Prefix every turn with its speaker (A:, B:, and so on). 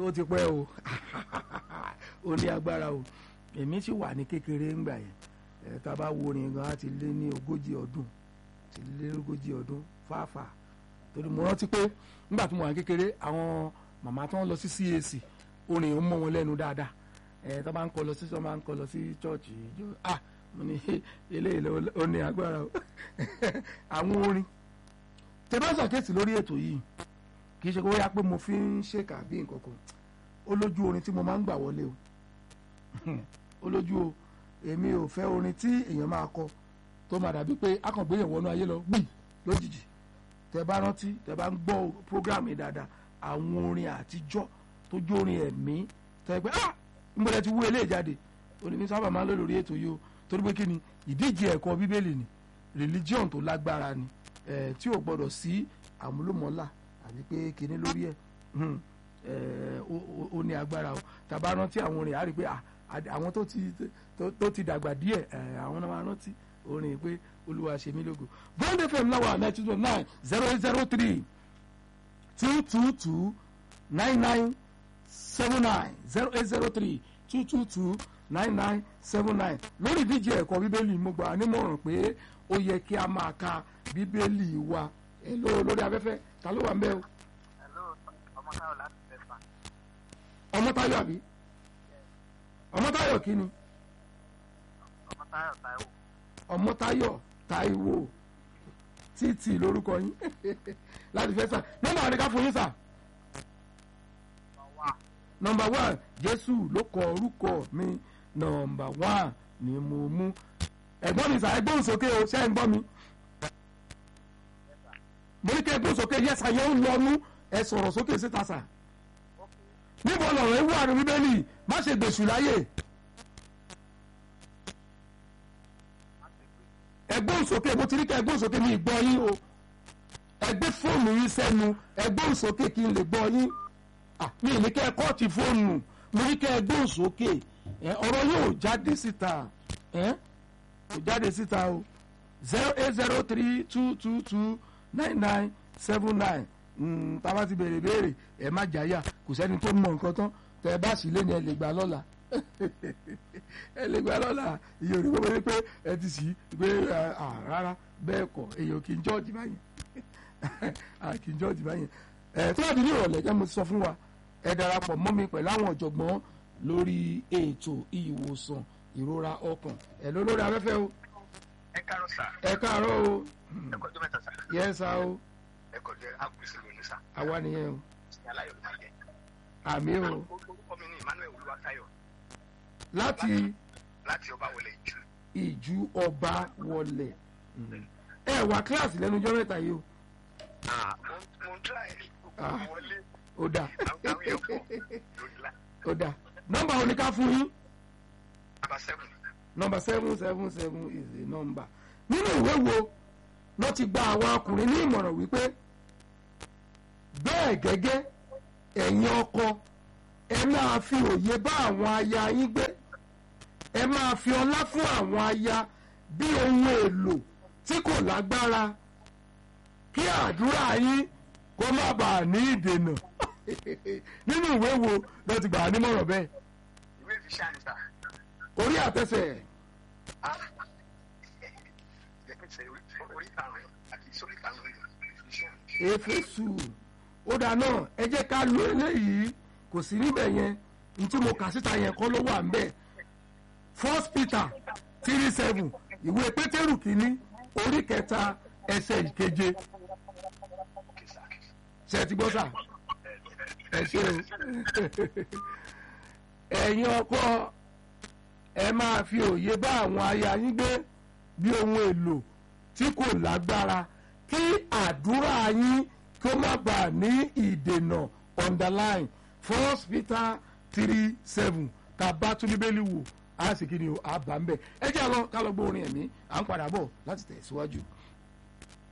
A: ó ti pẹ́ o ó ní agbára o èmi sì wà ní kékeré ńgbà yẹn ẹ tá a bá wo orin gan á ti lé ní ogójì ọdún ti lé ogójì ọdún fáfà torí mo rántí pé nígbà tí mo wà ní kékeré àwọn màmá tó ń lọ sí CAC orin ń mọ wọn lẹ́nu dáadáa ẹ tó bá ń kọ lọ sí tó bá ń kọ lọ sí chọ́ọ̀chì ìjọ ah mo ní eléyìí ló ó ní agbára o àwọn orin tẹ bá ṣàkíyèsí lórí ètò yìí kì í ṣe kó yá pé mo fi ń ṣèkà bí nǹkan kan ó lójú orin tí mo máa ń gbà wọlé o ó lójú o èmi ò fẹ́ orin tí èèyàn máa kọ tó máa dàbí pé akàngbéyàn wọnú ayé lọ gbì lójijì tẹ bá rántí tẹ bá ń gbọ́ program yìí dáadáa àwọn orin àtijọ́ tó jó orin ẹ̀mí tẹ pé ah nbọdẹ ti wú eléyìí jáde onímọ̀ sábà máa ń lò lórí ètò yìí o torí pé kí ni ìdíje ẹ̀kọ́ bíbélì ni religion tó lágbára ni ẹ̀ tí ò gbọ́dọ̀ sí àmúlòmọ́là àbí pé kíní lórí ẹ̀ ẹ̀ ó ní agbára o tàbá rántí àwọn orin àrí pé àwọn tó ti tó ti dàgbà díẹ̀ ẹ̀ àwọn náà máa rántí orin pé olúwa ṣe mí lógo bond fm láwa ninety two nine zero eight zero three two two two nine nine seven nine zero eight zero three two two two nine nine seven nine lórí ìdíje ẹ̀kọ́ bíbélì mo gbà nímọ̀ràn pé ó yẹ kí a máa ka bíbélì wa èlò lórí afẹ́fẹ́ ta ló wà ń bẹ́ o.
B: ọmọtayọ láti fẹfà.
A: ọmọtayọ àbí ọmọtayọ kí ni
B: ọmọtayọ táíwò.
A: ọmọtayọ táíwò títì lórúkọ yín láti fẹ́ sà nọ́mbà àríkà fún yín sà
B: wà
A: nọmba one jésù ló kọ orúkọ mi nọmba one ni mo mú ẹ̀gbọ́n mi sà ẹgbọ́n sókè o ṣé ẹ ń gbọ́ mi mo ní kí ẹgbọ́n sókè yẹ́sà yẹn ń lọ́nu ẹ sọ̀rọ̀ sókè síta sà níbo lọ̀rọ̀ ewu àrùn bíbélì má ṣe gbèsù láyè ẹgbọ́n sókè mo ti ní kí ẹgbọ́n sókè mi gbọ́ yín o ẹgbẹ́ fóònù yín sẹ́nu ẹgbọ́n sókè kí n lè gbọ́ yín ah mi ní kẹ́ ẹ kọ́ọ̀tì fóònù mo ní kẹ́ ẹ gbóhùn sókè ẹ ọ̀rọ̀ yóò jáde síta ẹ kò jáde síta o zero eight zero three two two two nine nine seven nine tába ti béèrè béèrè ẹ má jáyà kò sẹ́ni tó mọ nǹkan tán tẹ ẹ bá sì lé ní ẹ lè gbà lọ́la ẹ lè gbà lọ́la iye òní gbogbo ní pé ẹ ti sì pé rárá bẹ́ẹ̀ kọ́ èyàn kì í jọ́ọ̀jì báyìí kì í jọ́ọ̀jì báyìí ẹ tó bá di ní ìrọ̀lẹ́ jẹ́ mo ti sọ fún wa ẹ darapọ̀ mọ́ mi pẹ̀lú àwọn ọ̀jọ̀gbọ́n lórí ètò ìwòsàn ìrora ọkàn ẹ ló lórí afẹ́fẹ́ o
B: ẹ káàárọ̀ sà
A: ẹ káàárọ̀ o
B: ẹ kọjú mẹ́ta sà
A: yẹ sá o
B: ẹ kọjú àgùsì lónìí sà
A: àwa nìyẹn o
B: ní aláyọ̀ ìtàgé.
A: àmì o
B: orúkọ mi ní emmanuel olúwatáyọ̀
A: láti
B: láti ọba wọlé ìjù.
A: ìjú ọba wọlé ẹ wà kíláàsì lẹ́nu ọjọ́ mẹ́ta yìí o
B: mo ń tíra ẹ̀
A: Ah.
B: wọlé
A: ó dà
B: àwọn àwọn èèyàn pọ̀ lórí la.
A: ó dà nọ́mbà oníká fún yín
B: nàbà sẹ́fún
A: nọ́mbà seven seven seven is the number nínú ìwé wo ló ti gba àwọn ọkùnrin ní ìmọ̀ràn wípé bẹ́ẹ̀ gẹ́gẹ́ ẹ̀yin ọkọ ẹ máa fi òye bá àwọn aya yín gbé ẹ máa fi ọlá fún àwọn aya bí ohun èlò tí kò lágbára kí àdúrà yín kó má bàa ní ìdènà nínú ìwé wo ló ti gbà á nímọ̀ràn bẹ́ẹ̀
B: ìwé ìfisà ni sà.
A: orí àtẹsẹ̀
B: jẹ́kẹ̀sẹ̀ orí karùn-ún àti sórí karùn-ún ìfisà.
A: éfésù ó dáa náà ẹ jẹ́ ká lo eléyìí kò sí níbẹ̀ yẹn n tí mo kà síta yẹn kọ́ ló wà ńbẹ̀ first peter three seven ìwé pétérù kìíní orí kẹta ẹsẹ̀ ìkeje ṣe ti gbọ́ sà ẹ ṣe o ẹ̀yin ọkọ ẹ máa fi òye bá àwọn aya yín gbé bí ohun èlò tí kò lágbára kí àdúrà yín kó má bàa ní ìdènà underline first peter three seven tá a bá tún bíbélì wò á sì kí ni o á bá ń bẹ̀ ẹ jẹ́ àlọ́ ká lọ gbọ́ orin ẹ̀mí à ń padà bọ̀ láti tẹ̀ síwájú.